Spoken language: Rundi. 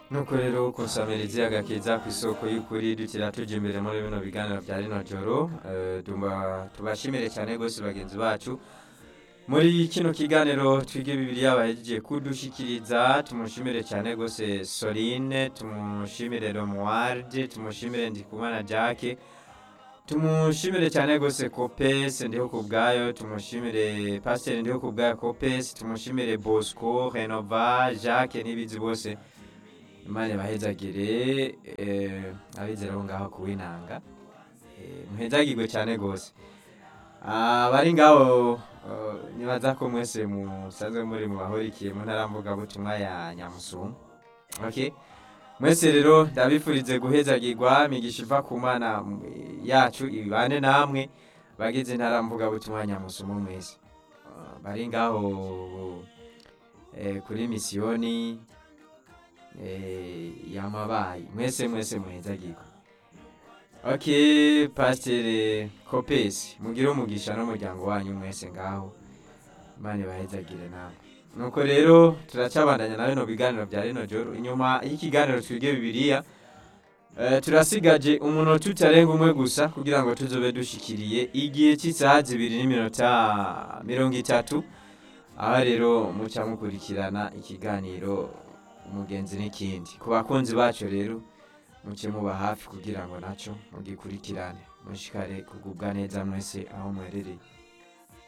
nuko rero kunsamirizi agakiza ku isoko y'ukuri dutira tuja imbere muri bino biganiro bya rino joro eh, tumba- tubashimire cyane rwose bagenzi bacu muri kino kiganiro twige bibiliya bahejeje kudushikiriza tumushimire cyane rwose soline tumushimire romuwarde tumushimire ndikumana jacke tumushimire cyane rwose kopesi ndiho ku bwayo tumushimire pasiteri ndiho ku bwayo kopesi tumushimire bosco renova jacques n'ibizi bose imana ibahezagire eh, abizera bo ngaho kuwinanga Eh, muhezagirwe cyane rwose abari ngaho eh, nibaza ko mwese musanzwe muri mu bahurikiye mu ntara mvugabutumwa ya nyamusungu okay mwese rero ndabifurize guhezagirwa migisha iva ku mana mm, yacu ibane namwe bagize intara mvugabutumwa nyamusumu mwese Ah, bari ngaho eh, kuri misiyoni eh, yamabaye mwese mwese muhezagirwa ok pasiteri kopesi mugire umugisha n'umuryango wanyu mwese ngaho imana ibahezagire nawe nuko rero turacabandanya na bino biganiro bya rino joro inyuma y'ikiganiro twige bibiliya eh, turasigaje umunota utarenga umwe gusa kugira ngo tuzobe dushikiriye igihe cy'isaha zibiri n'iminota mirongo itatu aho rero muca mukurikirana ikiganiro umugenzi n'ikindi ku bakunzi bacu rero muce muba hafi kugira ngo nacyo mugikurikirane mushikare kugubwa neza mwese aho muherereye